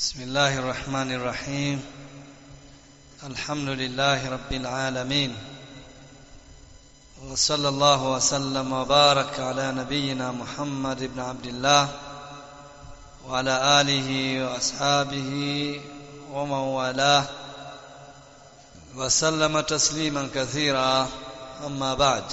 بسم الله الرحمن الرحيم الحمد لله رب العالمين وصلى الله وسلم وبارك على نبينا محمد بن عبد الله وعلى آله وأصحابه ومن والاه وسلم تسليما كثيرا أما بعد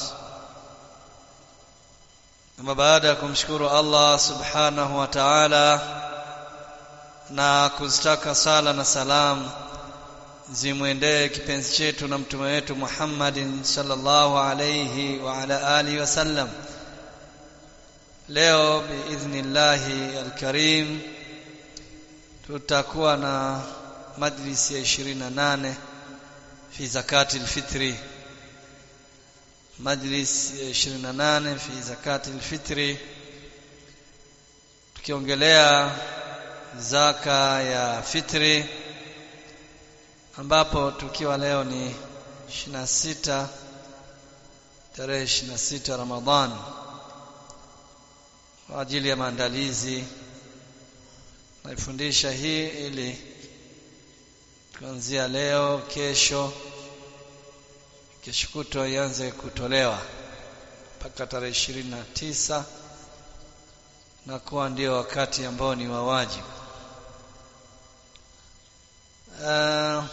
أما بعد kumshukuru Allah subhanahu wa ta'ala na kuzitaka sala na salam zimwendee kipenzi chetu na mtume wetu Muhammadin sallallahu alayhi wa ala alihi wasallam leo biidhnillahi alkarim tutakuwa na majlisi ya 28 fi zakati alfitri majlis ya 28 fi zakati alfitri tukiongelea zaka ya fitri ambapo tukiwa leo ni 26 tarehe 26 Ramadhan kwa ajili ya maandalizi naifundisha hii ili kuanzia leo kesho kesho kutwa ianze kutolewa mpaka tarehe ishirini na tisa na kuwa ndio wakati ambao ni wa wajibu uh,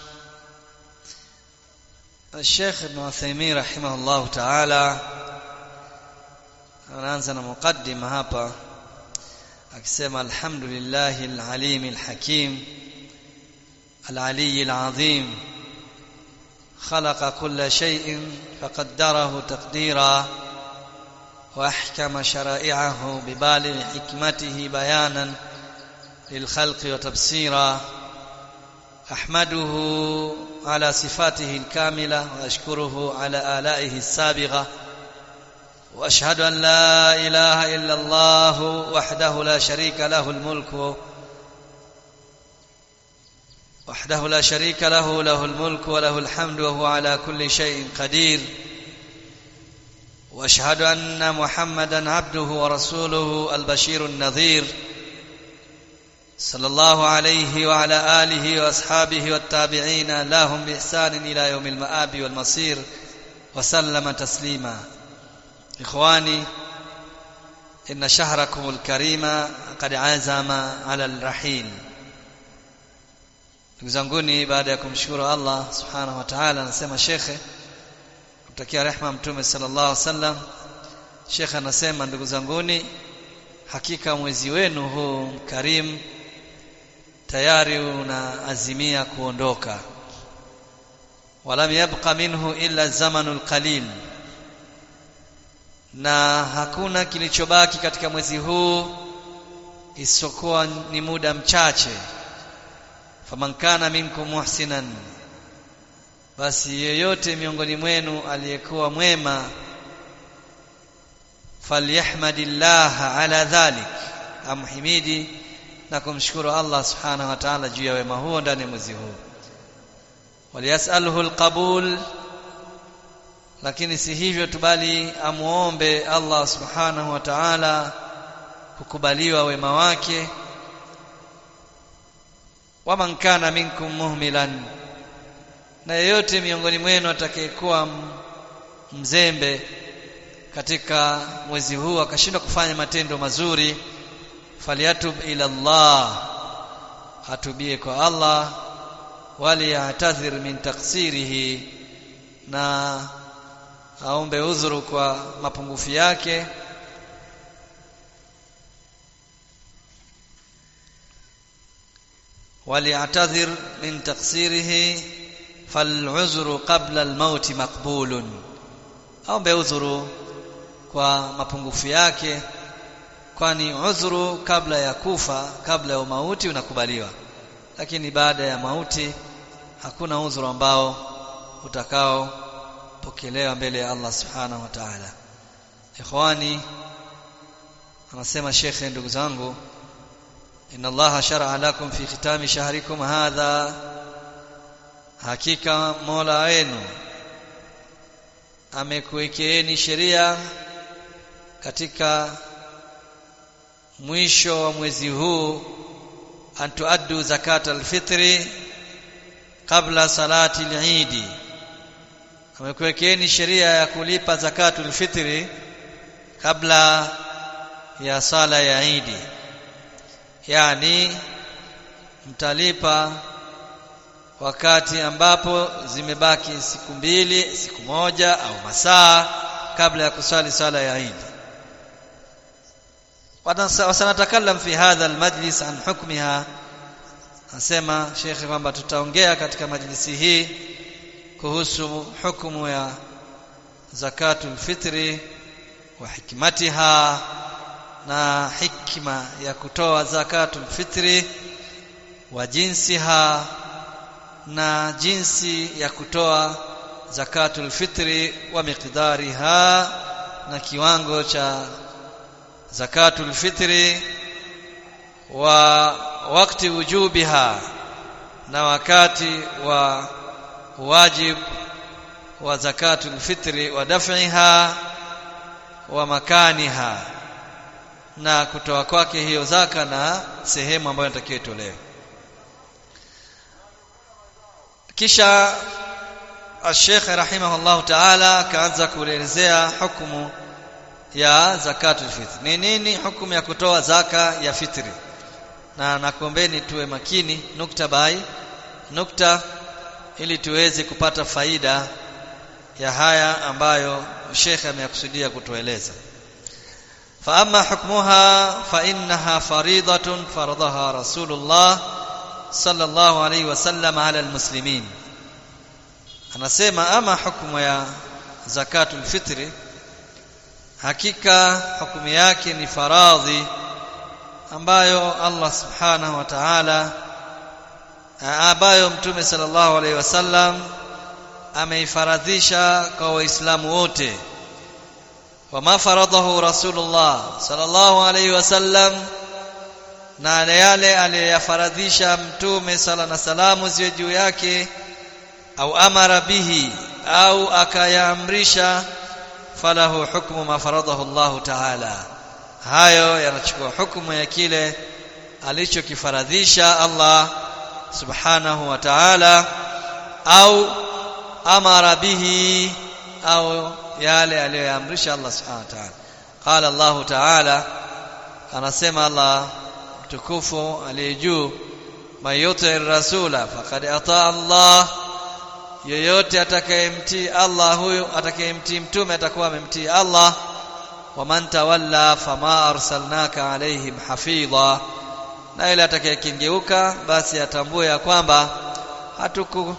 Sheikh Ibn Uthaymeen rahimahullah ta'ala anaanza na mukaddima hapa akisema alhamdulillahi alalim alhakim العلي العظيم خلق كل شيء فقدره تقديرا واحكم شرائعه ببالغ حكمته بيانا للخلق وتبصيرا احمده على صفاته الكامله واشكره على الائه السابغه واشهد ان لا اله الا الله وحده لا شريك له الملك وحده لا شريك له له الملك وله الحمد وهو على كل شيء قدير واشهد ان محمدا عبده ورسوله البشير النذير صلى الله عليه وعلى اله واصحابه والتابعين لهم باحسان الى يوم المآب والمصير وسلم تسليما اخواني ان شهركم الكريم قد عزم على الرحيل ndugu zanguni baada ya kumshukuru Allah subhanahu wa ta'ala anasema shekhe kumtakia rehma mtume sallallahu alaihi wasallam shekhe anasema ndugu zanguni hakika mwezi wenu huu karim tayari unaazimia kuondoka walam yabqa minhu illa zamanul qalil na hakuna kilichobaki katika mwezi huu isipokuwa ni muda mchache faman kana minkum muhsinan basi yeyote miongoni mwenu aliyekuwa mwema falyahmadillah ala dhalik amhimidi na kumshukuru Allah subhanahu wa ta'ala juu ya wema huo ndani ya mwezi huu waliyasalhu alqabul lakini si hivyo tu bali amuombe Allah subhanahu wa ta'ala kukubaliwa wema wake waman kana minkum muhmilan na yeyote miongoni mwenu atakayekuwa mzembe katika mwezi huu akashindwa kufanya matendo mazuri falyatub ila Allah atubie kwa Allah wali ya'tadhir min taksirihi na aombe udhuru kwa mapungufu yake وليعتذر من تقصيره فالعذر قبل الموت مقبول aombe udhuru kwa mapungufu yake kwani udhuru kabla ya kufa kabla ya mauti unakubaliwa lakini baada ya mauti hakuna udhuru ambao utakao pokelewa mbele ya Allah subhanahu wa ta'ala ikhwani anasema shekhe ndugu zangu إن الله شرع لكم في ختام شهركم هذا hakika Mola wenu amekuwekeeni sheria katika mwisho wa mwezi huu an tuaddu zakata alfitri kabla salati al-Eid amekuwekeni sheria ya kulipa zakatul fitri kabla ya sala ya Eid yani mtalipa wakati ambapo zimebaki siku mbili siku moja au masaa kabla ya kusali sala ya Eid wasanatakallam fi hadha almajlis an hukmiha asema shekhe kwamba tutaongea katika majlisi hii kuhusu hukumu ya zakatul fitri wa hikmatiha na hikma ya kutoa zakatul fitri wa jinsiha na jinsi ya kutoa zakatul fitri wa miqdariha na kiwango cha zakatul fitri wa wakati wujubiha na wakati wa wajib wa zakatul fitri wa daf'iha wa makaniha na kutoa kwake hiyo zaka na sehemu ambayo inatakiwa itolewe kisha Sheikh rahimahullah ta'ala kaanza kuelezea hukumu ya zakatul fitr. Ni nini hukumu ya kutoa zaka ya fitri? Na nakuombeni tuwe makini nukta bai nukta ili tuweze kupata faida ya haya ambayo Sheikh ameyakusudia kutueleza. Fa amma hukmuha fa innaha faridatun faradaha Rasulullah sallallahu alayhi wasallam ala almuslimin anasema ama hukumu ya zakatul fitri hakika hukumu yake ni faradhi ambayo Allah subhanahu wa ta'ala ambayo mtume sallallahu alaihi wasallam ameifaradhisha kwa waislamu wote wama faradahu rasulullah sallallahu alaihi wasallam na yale aliyoyafaradhisha mtume sala na salamu ziwe juu yake au amara bihi au akayaamrisha falahu hukmu ma faradahu Allah ta'ala hayo yanachukua hukumu ya kile alichokifaradhisha Allah subhanahu wa ta'ala au amara bihi au yale aliyoyaamrisha Allah subhanahu wa ta'ala qala Allah ta'ala anasema Allah mtukufu aliye juu mayuti rasula faqad ata Allah yoyote atakayemtii Allah huyo atakayemtii mtume atakuwa amemtii Allah waman tawalla fama arsalnaka alaihim hafidha na ile atakayekengeuka basi atambue ya kwamba hatuku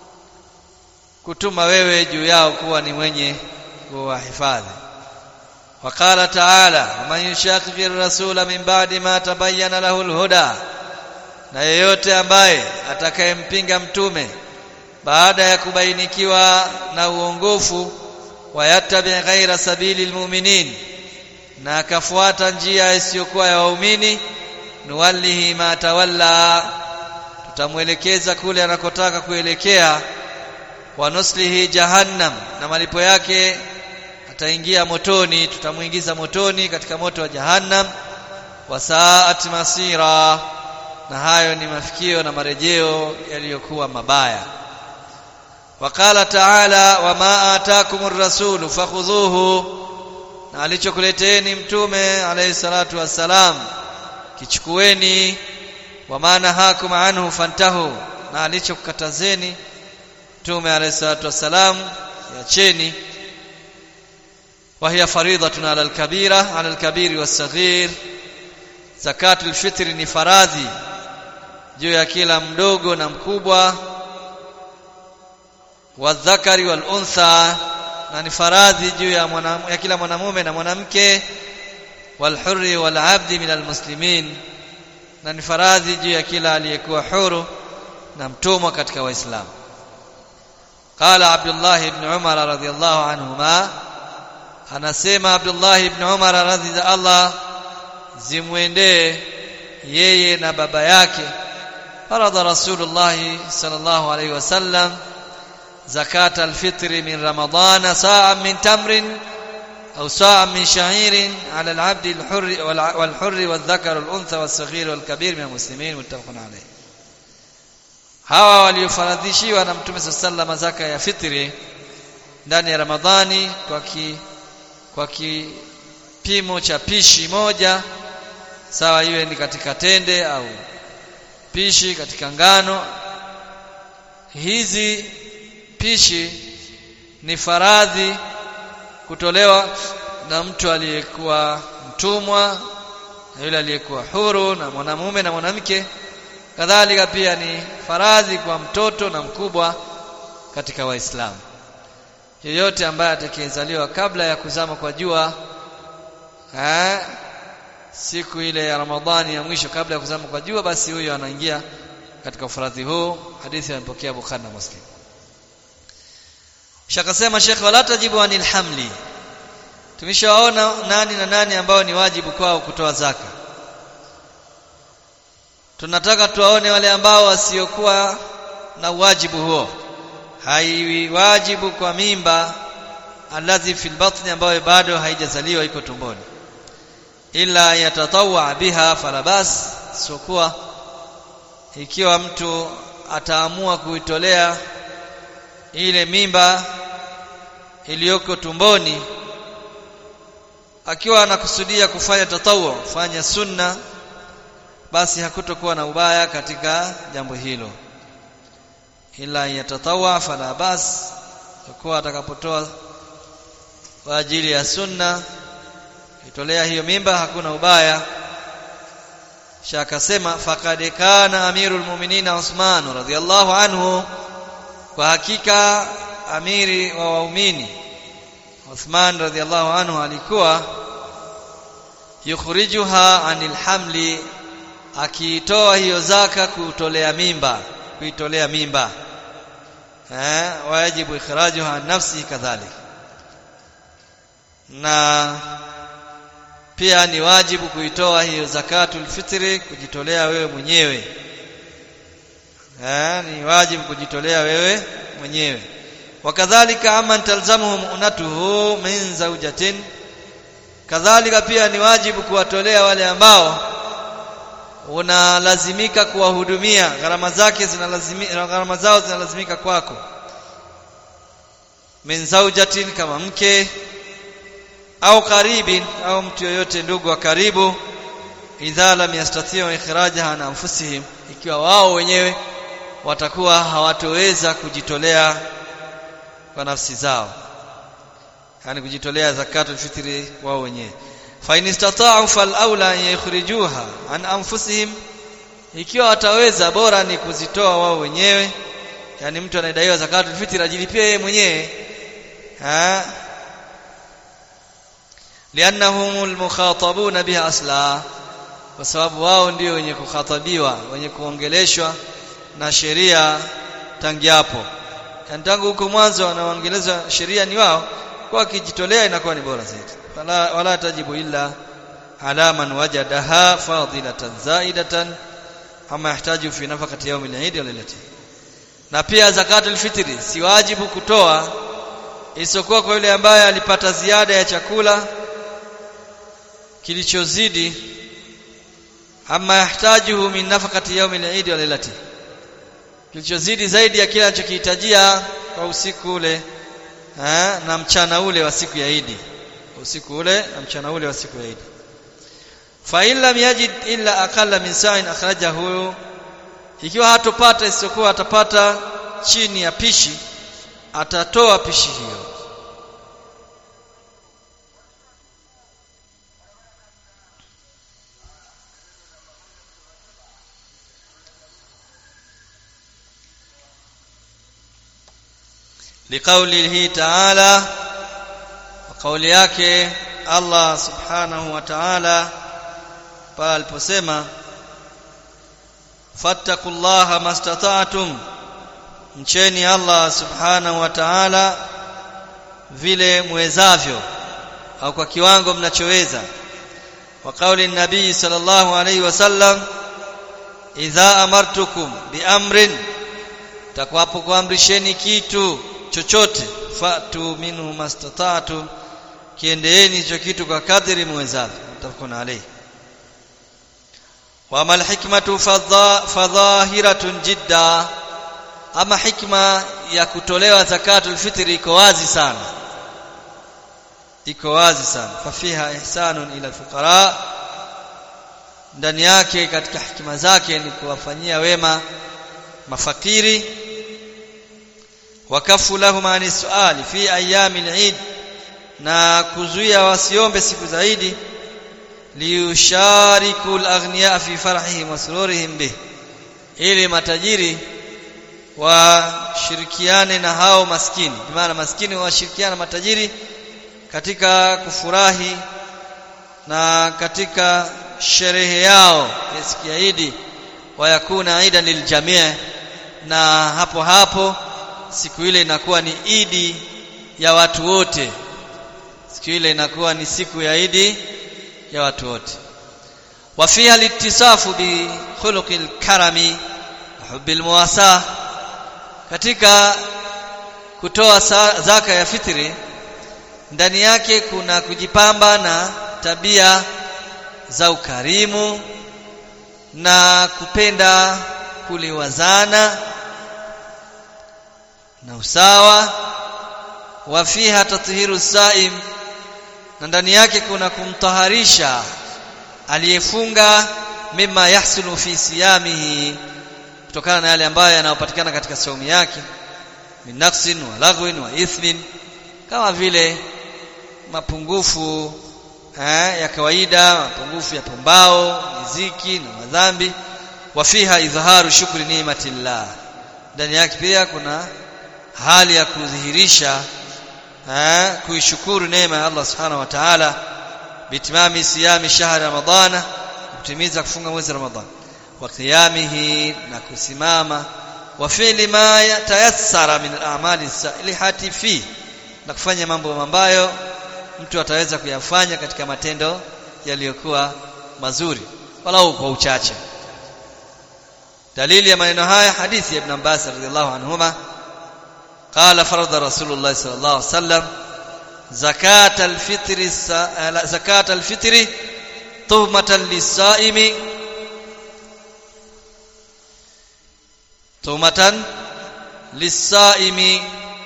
kutuma wewe juu yao kuwa ni mwenye kuwahifadhi وقال تعالى ومن يشاقق الرسول من بعد ما تبين له الهدى na yeyote ambaye atakayempinga mtume baada ya kubainikiwa na uongofu wayattabi ghaira sabili almu'minin na akafuata njia isiyokuwa ya waumini nuwallihi ma tawalla tutamwelekeza kule anakotaka kuelekea wa nuslihi jahannam na malipo yake ataingia motoni tutamuingiza motoni katika moto wa jahannam wasaat masira na hayo ni mafikio na marejeo yaliyokuwa mabaya waqala ta'ala wama ataakumur rasulu fakhudhuhu na alichokuleteni mtume alayhi salatu wassalam kichukueni wama nahakum anhu fantahu na alichokukatazeni mtume alayhi salatu wassalam yacheni وهي فريضة على الكبيرة على الكبير والصغير زكاة الفطر ni faradhi juu ya kila mdogo na mkubwa wadhakari wal untha na ni faradhi juu ya, mwana, ya kila mwanamume na mwanamke wal hurri wal abdi min al muslimin na ni faradhi juu ya kila aliyekuwa huru na mtumwa katika waislamu qala abdullah ibn umar radhiyallahu anhuma anasema Abdullah ibn Umar radhi za Allah zimwendee yeye na baba yake faradha Rasulullah sallallahu alaihi wasallam zakat alfitri min ramadana saa min tamrin au saa min sha'irin ala al-'abd al-hurr wal-hurr wal-dhakar wal-untha was-saghir wal-kabir min al-muslimin muttafaqun alayh hawa waliofaradhishiwa na mtume sallallahu zaka ya fitri ndani ya ramadhani kwa ki, kwa kipimo cha pishi moja sawa iwe ni katika tende au pishi katika ngano hizi pishi ni faradhi kutolewa na mtu aliyekuwa mtumwa na yule aliyekuwa huru na mwanamume na mwanamke kadhalika pia ni faradhi kwa mtoto na mkubwa katika waislamu yeyote ambaye atakayezaliwa kabla ya kuzama kwa jua eh, siku ile ya Ramadhani ya mwisho kabla ya kuzama kwa jua basi huyo anaingia katika ufaradhi huu hadithi imepokea Bukhari na Muslim Shakasema Sheikh wala tajibu anil hamli tumeshaona nani na nani ambao ni wajibu kwao kutoa zaka tunataka tuwaone wale ambao wasiokuwa na wajibu huo haiwi wajibu kwa mimba alladhi fil batni ambayo bado haijazaliwa iko tumboni ila yatatawa biha falabas sokuwa ikiwa mtu ataamua kuitolea ile mimba iliyoko tumboni akiwa anakusudia kufanya tatawu fanya sunna basi hakutokuwa na ubaya katika jambo hilo ila yatatawa fala bas kwa atakapotoa kwa ajili ya sunna itolea hiyo mimba hakuna ubaya shakasema faqad kana amirul mu'minin Uthman radhiyallahu anhu kwa hakika amiri wa waumini Uthman radhiyallahu anhu alikuwa yukhrijuha anil hamli akiitoa hiyo zaka kutolea mimba kuitolea mimba eh wajibu ikhrajuha an nafsi kadhalik na pia ni wajibu kuitoa hiyo zakatul fitri kujitolea wewe mwenyewe eh ni wajibu kujitolea wewe mwenyewe wakadhalika ama talzamuhum unatuhu min zawjatin kadhalika pia ni wajibu kuwatolea wale ambao unalazimika kuwahudumia gharama zake zinalazimika gharama zao zinalazimika kwako min zawjatin kama mke au karibin au mtu yoyote ndugu wa karibu idha lam yastatiu ikhrajaha an anfusihim ikiwa wao wenyewe watakuwa hawatoweza kujitolea kwa nafsi zao yani kujitolea zakatul fitri wao wenyewe fa in istata'u fal aula an yukhrijuha an anfusihim ikiwa wataweza bora ni kuzitoa wao wenyewe yani mtu anayedaiwa zakatul fitri ajilipie yeye mwenyewe ha liannahum almukhatabuna biha asla kwa sababu wao ndio wenye kukhatabiwa wenye kuongeleshwa na sheria tangi hapo tangu huko mwanzo wanaoongelezwa sheria ni wao kwa kijitolea inakuwa ni bora zaidi wala, wala tajibu illa ala man wajadaha fadilatan zaidatan ama yahtaju fi nafaqati yawm al-eid wa lailati na pia zakatul fitri si wajibu kutoa isiyokuwa kwa yule ambaye alipata ziada ya chakula kilichozidi ama yahtajuhu min nafaqati yawm al-eid wa lailati kilichozidi zaidi ya kile anachokihitajia kwa usiku ule ha, na mchana ule wa siku ya Idi usiku ule na mchana ule wa siku ya Idi fa illa yajid illa aqalla min sa'in akhrajahu ikiwa hatopata isiyokuwa atapata chini ya pishi atatoa pishi hiyo لقوله تعالى وقول yake Allah subhanahu wa ta'ala pale aliposema fattaqullaha mastata'tum mcheni Allah subhanahu wa ta'ala vile mwezavyo au kwa kiwango mnachoweza wa kauli nabii sallallahu alayhi wasallam idha amartukum biamrin takwapo kuamrisheni kitu chochote fatu minhu mastata'tum kiendeeni hicho kitu kwa kadri mwezavyo mtafakuna alayhi wa mal hikmatu fadhahiratun jidda ama hikma ya kutolewa zakatul fitri iko wazi sana iko wazi sana fafiha ihsanun ila fuqara ndani yake katika hikima zake ni kuwafanyia wema mafakiri wakafu lahum ani suali fi ayami al-eid na kuzuia wasiombe siku zaidi liyushariku al-aghniya fi farahihim wa sururihim bih ili matajiri washirikiane na hao maskini maana maskini washirikiana matajiri katika kufurahi na katika sherehe yao ya siku ya Idi wayakuna idan liljamii na hapo hapo siku ile inakuwa ni Idi ya watu wote siku ile inakuwa ni siku ya Idi ya watu wote wafiha litisafu bi khuluqil karami hubbil muwasa katika kutoa zaka ya fitri ndani yake kuna kujipamba na tabia za ukarimu na kupenda kuliwazana na usawa wa fiha tathiru saim na ndani yake kuna kumtaharisha aliyefunga mima yahsulu fi siyamihi kutokana na yale ambayo yanayopatikana katika saumu yake min naqsin wa lagwin wa ithmin kama vile mapungufu eh, ya kawaida mapungufu ya pumbao miziki na madhambi wa fiha idhaharu shukri ni'matillah ndani yake pia kuna hali ya kudhihirisha eh, kuishukuru neema ya Allah subhanahu wa ta'ala bitimami siyami shahri ramadhana kutimiza kufunga mwezi ramadhani wa qiyamihi na kusimama wa fi'li ma tayassara min al-a'mali salihati fi na kufanya mambo ambayo mtu ataweza kuyafanya katika matendo yaliyokuwa mazuri walau kwa uchache dalili ya maneno haya hadithi ya ibn Abbas radhiallahu anhuma قال فرض رسول الله صلى الله عليه وسلم زكاة الفطر زكاة الفطر تهمة للصائم تهمة للصائم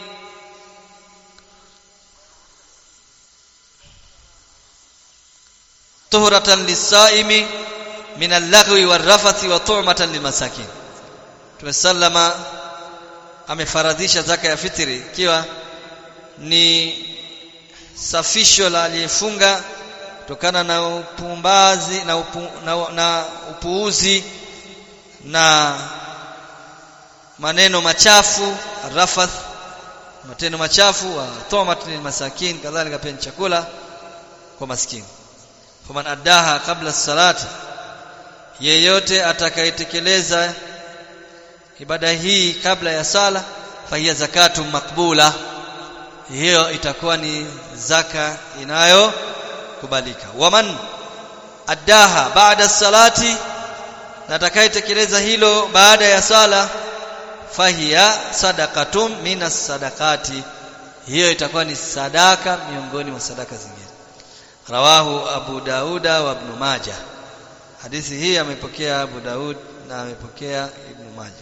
طهرة للصائم من اللغو والرفث وطعمة للمساكين tumesallama amefaradhisha zaka ya fitri ikiwa ni safisho la aliyefunga kutokana na upumbazi na, upu, na, na upuuzi na maneno machafu rafath matendo machafu wa thomat lil masakin kadhalika pia chakula kwa maskini faman addaha kabla salati yeyote atakayetekeleza ibada hii kabla ya sala fahiya zakatu makbula hiyo itakuwa ni zaka inayokubalika waman addaha baada salati na atakayetekeleza hilo baada ya sala fahiya sadaqatun minas sadaqati hiyo itakuwa ni sadaka miongoni mwa sadaka zingine rawahu abu dauda wa ibn majah hadithi hii amepokea abu daud na amepokea ibn majah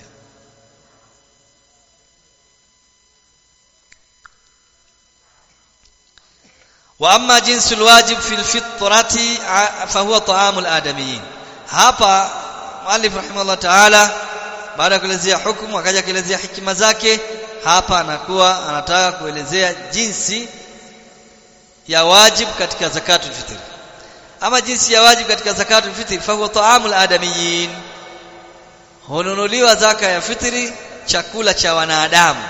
wa amma jinsu alwajib fi alfitrati fa huwa ta'amul adamiyin hapa mwalif rahimahullah ta'ala baada ya kuelezea hukumu akaja kuelezea hikima zake hapa anakuwa anataka kuelezea jinsi ya wajib katika zakatul fitr ama jinsi ya wajib katika zakatul fitr fa huwa ta'amul adamiyin hununuliwa zaka ya fitri chakula cha wanadamu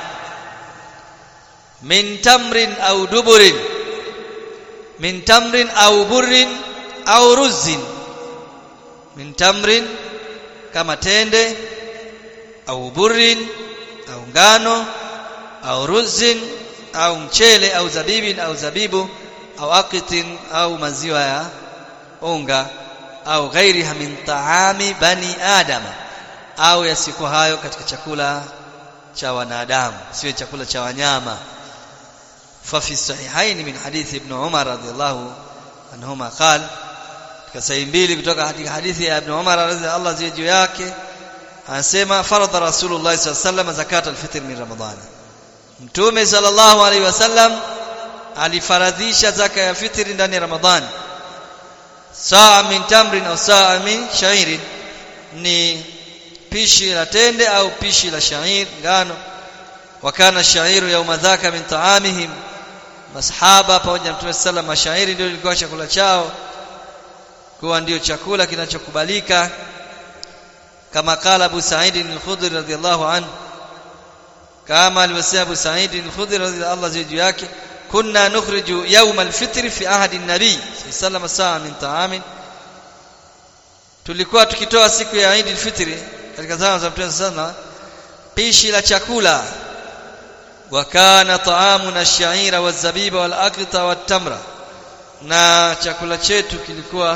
min tamrin au duburin min tamrin au burrin au ruzin min tamrin kama tende au burrin au ngano au ruzin au mchele au zabibin au zabibu au aqitin au maziwa ya unga au ghairiha min taami bani adama au yasiku hayo katika chakula cha wanadamu siwe chakula cha wanyama ففي الصحيحين من حديث ابن عمر رضي الله عنهما قال kasahi mbili kutoka katika hadithi ya Ibn Umar radhiallahu anhu juu yake anasema faradha Rasulullah sallallahu alaihi wasallam zakat al-fitr min Ramadhan Mtume sallallahu alaihi wasallam alifaradhisha zaka ya fitri ndani ya Ramadhan saa min tamrin au saa min shairin ni pishi la tende au pishi la shair ngano wakana shairu yauma dhaka min taamihim masahaba pamoja na Mtume sallallahu alaihi shairi ndio ilikuwa chakula chao kuwa ndio chakula kinachokubalika kama kala Abu Sa'id al-Khudri radhiyallahu anhu kama alivyosema Abu Sa'id al-Khudri radhiyallahu anhu juu yake kunna nukhriju yawm al-fitr fi ahadi an-nabi sallallahu saa min ta'amin tulikuwa tukitoa siku ya Eid al-Fitr katika zama za Mtume sana pishi la chakula wa kana ta'amuna ash-sha'ira waz-zabiba wal-aqta wat-tamra na chakula chetu kilikuwa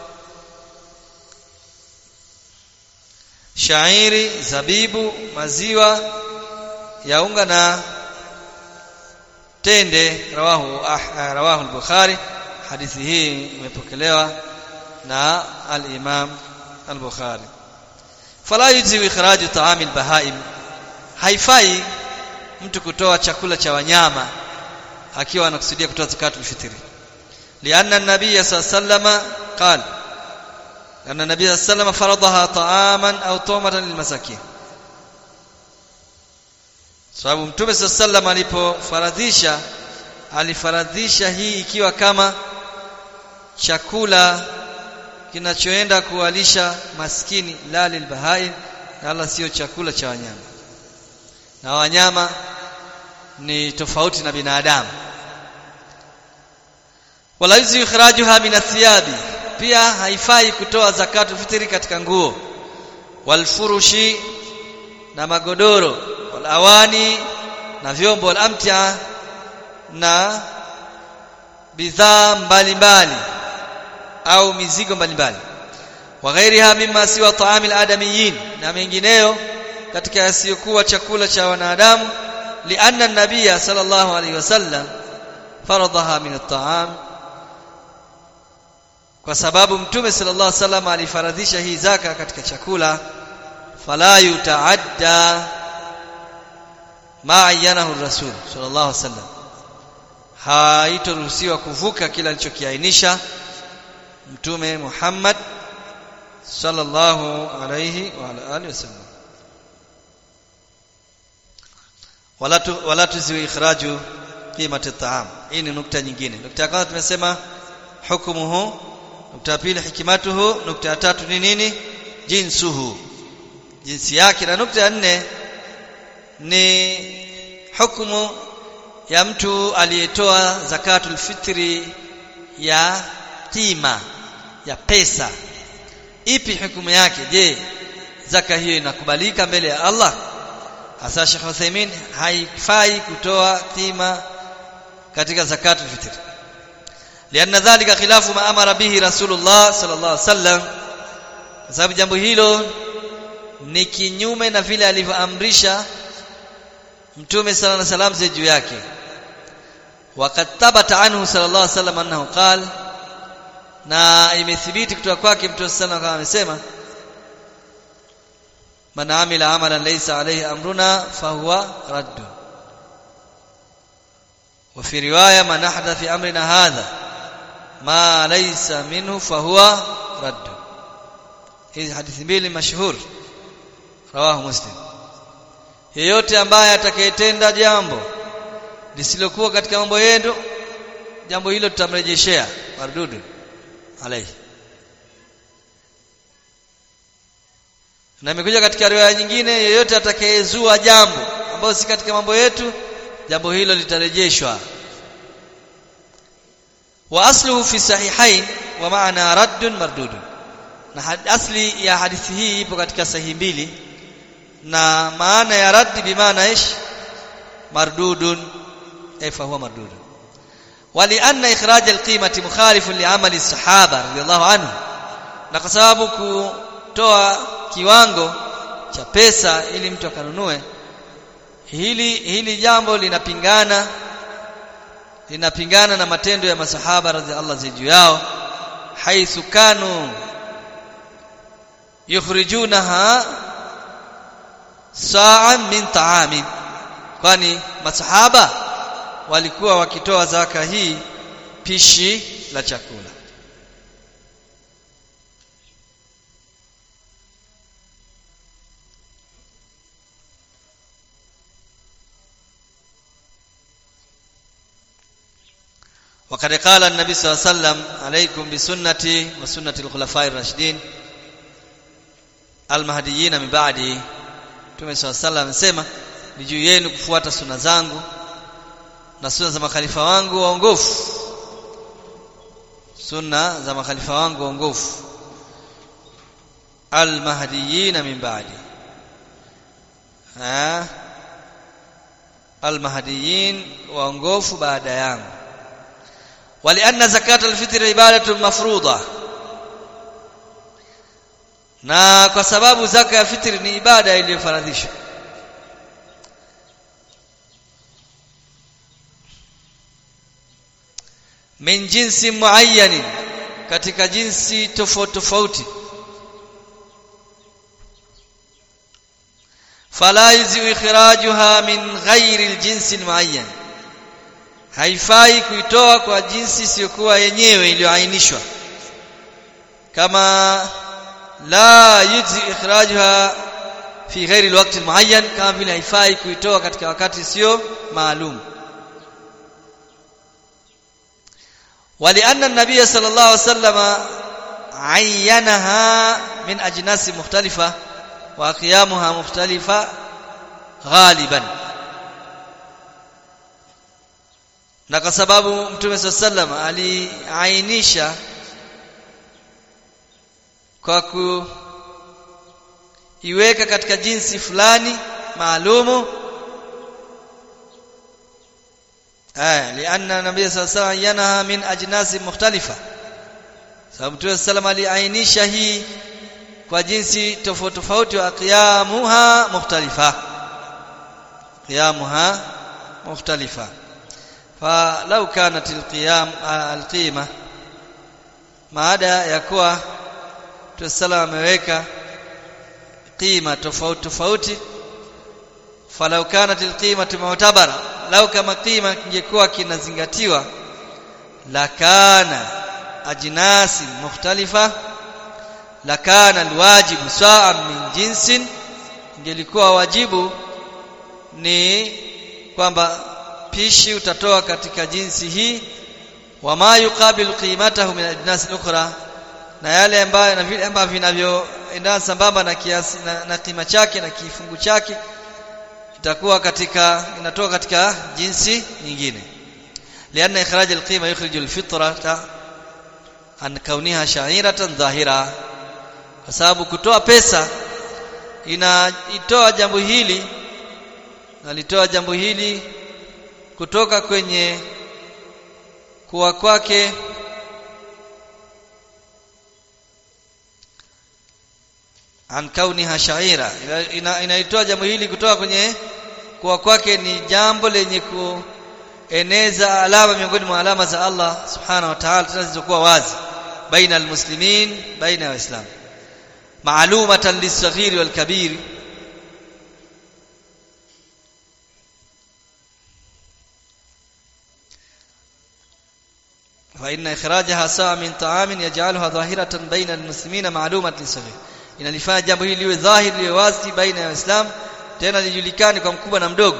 shairi zabibu maziwa ya unga na tende rawahu ah, rawahu al-bukhari hadithi hii imepokelewa na al-imam al-bukhari fala yujzi ikhraju ta'am al-bahaim haifai mtu kutoa chakula cha wanyama akiwa anakusudia kutoa zakatul fitri لأن النبي صلى الله عليه وسلم قال أن النبي صلى الله عليه وسلم فرضها طعاما أو طعمة للمساكين sababu mtume saa sallam alipofaradhisha alifaradhisha hii ikiwa kama chakula kinachoenda kuwalisha maskini la lilbahaim na wala sio chakula cha wanyama na wanyama ni tofauti na binadamu wala yuzi ikhrajuha min athiyabi pia haifai kutoa zakatu fitri katika nguo walfurushi na magodoro walawani na vyombo walamtia na bidhaa mbalimbali au mizigo mbalimbali wa ghairiha mimma siwa taamil adamiyin na mengineyo katika yasiyokuwa chakula cha wanadamu lianna an-nabiyya sallallahu alayhi wasallam faradaha min at-ta'am kwa sababu mtume sallallahu alaihi wasallam alifaradhisha hii zaka katika chakula fala yutaadda ma ayyanahu rasul sallallahu alaihi wasallam haitoruhusiwa kuvuka kila alichokiainisha mtume Muhammad sallallahu alaihi wa ala alihi wasallam wala tu, wala tuziwi ikhraju qimati at-ta'am hii ni nukta nyingine nukta ya kwanza tumesema hukumuhu nukta ya pili hikimatuhu nukta ya tatu ni nini jinsuhu jinsi yake na nukta ya nne ni hukumu ya mtu aliyetoa zakatul fitri ya kima ya pesa ipi hukumu yake je zaka hiyo inakubalika mbele ya Allah hasa Sheikh Uthaymeen haifai kutoa kima katika zakatul fitri لأن ذلك خلاف ما أمر به رسول الله صلى الله عليه وسلم sababu jambo hilo ni kinyume na vile alivyoamrisha mtume sallallahu alayhi wasallam juu yake waqad thabata anhu sallallahu alayhi wasallam annahu qala na imethibiti kutoka kwake mtume sallallahu alayhi wasallam amesema man amila amalan laysa alayhi amruna fahuwa radd wa fi riwaya man ahdatha fi amrina hadha ma laysa minhu fahuwa radd hizi hadithi mbili mashuhur rawahu muslim yeyote ambaye atakayetenda jambo lisilokuwa katika mambo yetu jambo hilo tutamrejeshea mardudu alayhi na imekuja katika riwaya nyingine yeyote atakayezua jambo ambalo si katika mambo yetu jambo hilo litarejeshwa wa asluhu fi sahihain wa maana raddun mardudun na asli ya hadithi hii ipo katika sahihi mbili na maana ya raddi bimaana ish mardudun ay fa huwa mardudun ولأن إخراج القيمة مخالف لعمل الصحابة رضي الله عنه na kwa sababu kutoa kiwango cha pesa ili mtu akanunue hili hili jambo linapingana linapingana na matendo ya masahaba radhiallahu juu yao haithu kanu yukhrijunaha sa'an min ta'amin kwani masahaba walikuwa wakitoa zaka hii pishi la chakula وقد قال النبي صلى الله عليه وسلم عليكم بسنتي وسنة الخلفاء الراشدين المهديين من بعدي Mtume صلى الله عليه وسلم amesema ni juu yenu kufuata sunna zangu na sunna za makhalifa wangu waongofu sunna za makhalifa wangu waongofu almahdiyin min ba'di ah almahdiyin waongofu baada yangu ولأن زكاة الفطر عبادة مفروضة na kwa sababu zaka ya fitri ni ibada iliyofaradhishwa min jinsi muayyanin katika jinsi tofauti tofauti fala yuzi ikhrajuha min ghairi aljinsi almuayyan haifai kuitoa kwa jinsi isiyokuwa yenyewe iliyoainishwa kama la yujzi ikhrajuha fi ghairi alwaqti almuayyan kama vile haifai kuitoa katika wakati sio maalum ولأن النبي صلى الله عليه وسلم عينها من أجناس مختلفة وقيامها مختلفة غالبا na kwa sababu mtume saa sallam aliainisha kwa kuiweka katika jinsi fulani maalumu aya lianna nabii saa sallam yanaha min ajnasi mukhtalifa sababu mtume saa sallam aliainisha hii kwa jinsi tofauti tofauti wa qiyamuha mukhtalifa qiyamuha mukhtalifa فلو كانت القيام القيمه maada ya kuwa tusala ameweka qima tofauti tofauti falau kanat alqimatu mu'tabara lau kama qima kingekuwa kinazingatiwa la kana ajnasi mukhtalifa la kana alwajibu sa'an min jinsin ingelikuwa wajibu ni kwamba pishi utatoa katika jinsi hii wama yuqabilu qimatahu min ajnas ukhra na yale ambayo na vile ambavyo vinavyoendana sambamba na kiasi na, na kima chake na kifungu chake itakuwa katika inatoka katika jinsi nyingine lianna ikhraj alqima yukhrij alfitrata an kauniha sha'iratan dhahira kwa sababu kutoa pesa inaitoa jambo hili nalitoa jambo hili kutoka kwenye kuwa kwake an kauniha shaira inaitoa ina jambo hili kutoka kwenye kuwa kwake ni jambo lenye kueneza alama miongoni mwa alama za Allah subhanahu wa ta'ala zinazokuwa wazi baina almuslimin baina ya waislamu ma'lumatan lis-saghir wal-kabir فإن إخراجها ساعة من طعام يجعلها ظاهرة بين المسلمين معلومة للصغير inalifanya jambo hili liwe dhahiri liwe wazi baina ya waislamu tena lijulikane kwa mkubwa na mdogo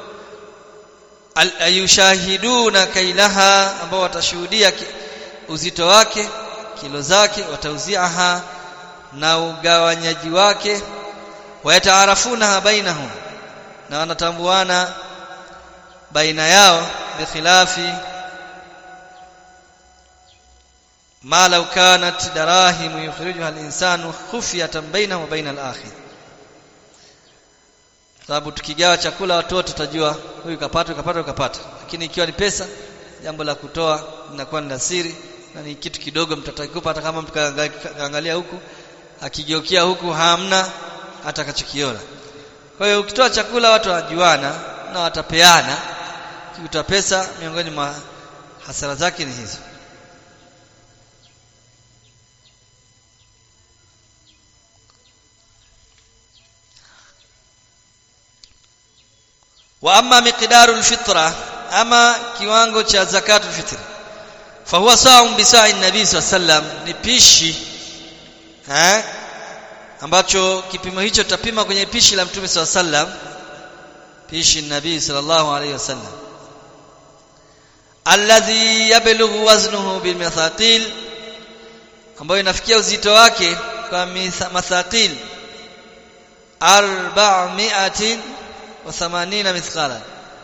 ayushahiduna kailaha ambao watashuhudia uzito wake kilo zake watauziaha na ugawanyaji wake wayataarafunaha bainahum na wanatambuana baina yao bikhilafi ما لو كانت دراهم يخرجها الإنسان خفية بينه وبين الآخر sababu tukigawa chakula watoto tutajua huyu kapata kapata kapata lakini ikiwa ni pesa jambo la kutoa linakuwa ni siri na ni kitu kidogo mtoto akikupa hata kama mkaangalia huku akigeukia huku hamna hata akachokiona kwa hiyo ukitoa chakula watu wajuana na watapeana ukitoa pesa miongoni mwa hasara zake ni hizo wa amma miqdaru alfitra ama kiwango cha zakatu alfitr fa huwa sa'un bi sa'i nabii sallam ni pishi eh ambacho kipimo hicho tutapima kwenye pishi la mtume sallam pishi nabii sallallahu alayhi wasallam alladhi yablughu waznuhu bil mathaqil ambayo inafikia uzito wake kwa mathaqil 400 wa 80 mithqala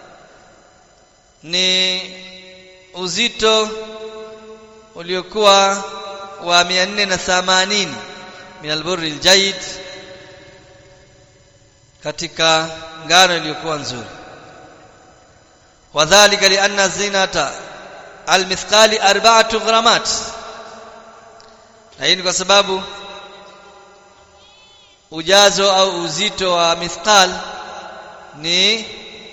ni uzito uliokuwa wa 480 min alburri aljayid katika ngano iliyokuwa nzuri wadhālika lianna zinata almithqali arba'atu gharamat na hii ni kwa sababu ujazo au uzito wa mithqal ni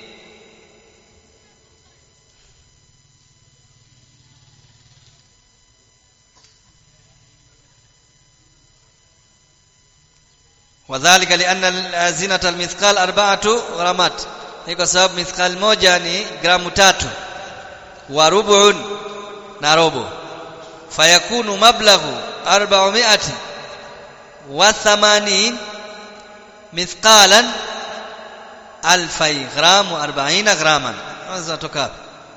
wadhālika lianna zinata almithqal arba'atu gharamat ni kwa sababu mithqal moja ni gramu tatu wa rub'un na robo fayakunu mablaghu 400 wa 80 mithqalan alfai gramu 40 graman unaweza toka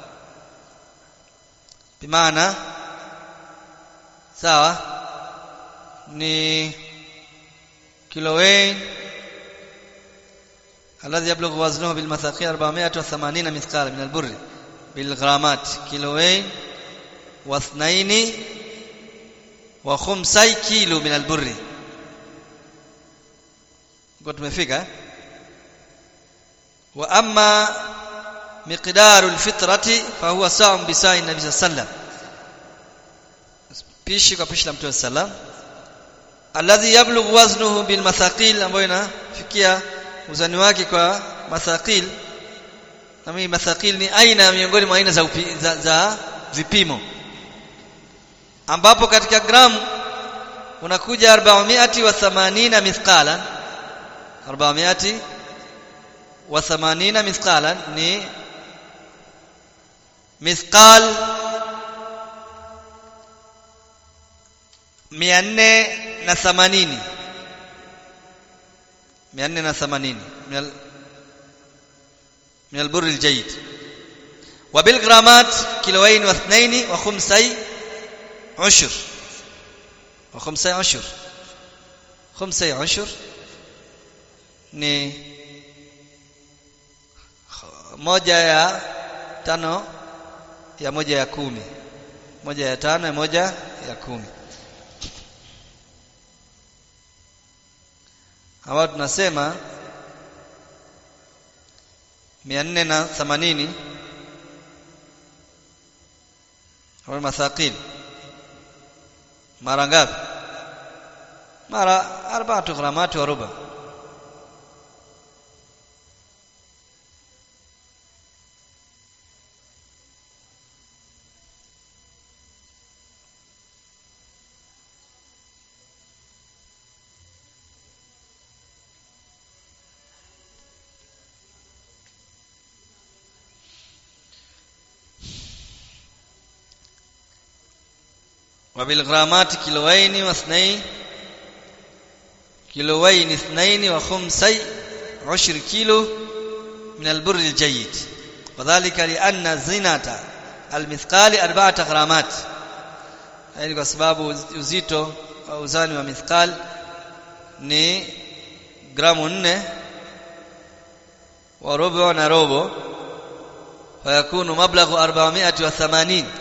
bimaana sawa ni kilowain الذي يبلغ وزنه بالمثاقيل 480 مثقال من البر بالغرامات كيلوين واثنين وخمسي كيلو من البر قلت tumefika واما مقدار الفطره فهو ساع بساع النبي صلى الله عليه وسلم pishi kwa pishi la mtume sallam alladhi yablughu waznuhu bil mathaqil ambayo inafikia uzani wake kwa mathaqil na mimi mathaqil ni aina miongoni mwa aina za, upi, za, za vipimo ambapo katika gramu unakuja 480 mithqalan 400 wa 80 mithqalan ni mithqal 480 480 من ال... من البر الجيد وبالغرامات كيلوين واثنين وخمسي عشر وخمسي عشر خمسي عشر ni moja ya tano ya moja ya kumi moja ya tano ya moja ya kumi ambao tunasema 480 au mathaqil mara ngapi mara arba'atu gramati wa ruba وبالغرامات كيلوين واثنين كيلوين اثنين وخمسي عشر كيلو من البر الجيد وذلك لأن زينة المثقال أربعة غرامات يعني kwa sababu uzito au uzani wa mithqal ni gramu 4 wa robo na robo fayakunu mablaghu 480